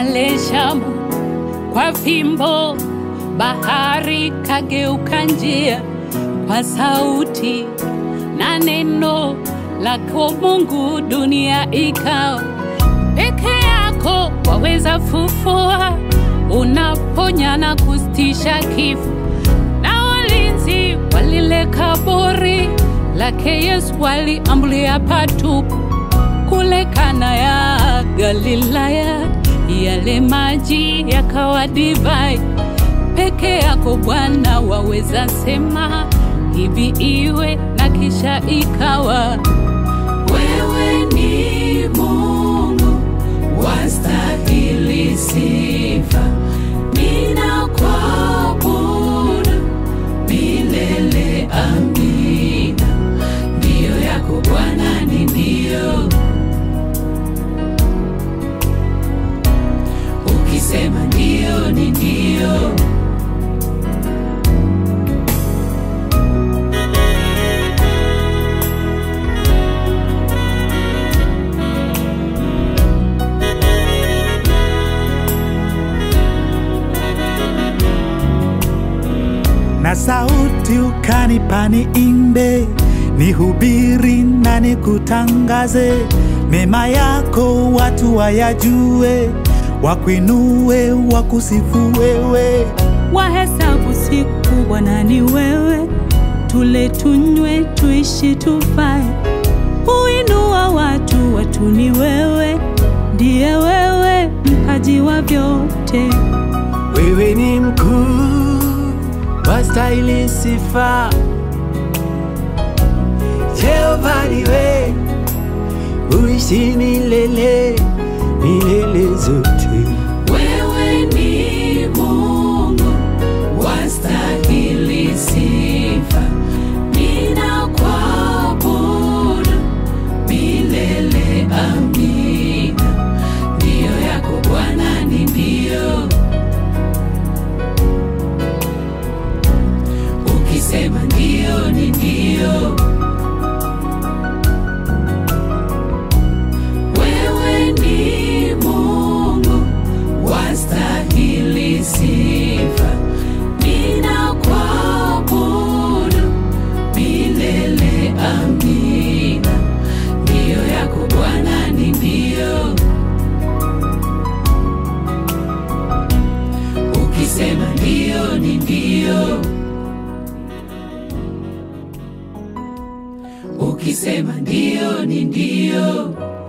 pale Shamu kwa fimbo, bahari kageuka njia kwa sauti na neno lako Mungu, dunia ikawa peke yako. Waweza fufua, unaponya na kustisha kifo, na walinzi wa lile kaburi lake Yesu waliambulia patupu kule Kana ya Galilaya, yale maji yakawa divai. Peke yako Bwana waweza sema hivi iwe, na kisha ikawa. Wewe ni Mungu wastahili sifa, ninakuabudu milele. Amina, ndiyo yako Bwana ni ndio, ukisema ndio ni ndio. na sauti ukanipa niimbe, nihubiri na nikutangaze mema yako, watu wayajue, wakuinue, wakusifu wewe. wahesabu siku Bwana ni wewe, tule tunywe, tuishi tufae, huinua watu, watu ni wewe, ndiye wewe mpaji wa vyote. Wewe ni mkuu, wastahili sifa. Jehova niwe, uishi milele, milele zote. Wewe ni Mungu wastahili sifa, ninakuabudu milele. Amina, ndiyo yako Bwana ni ndio, ukisema ndio ni ndio. Wewe ni Mungu wastahili sifa, ninakuabudu milele. Amina, ndiyo yako Bwana ni ndio, ukisema ndio ni ndio, ukisema ndio ni ndio.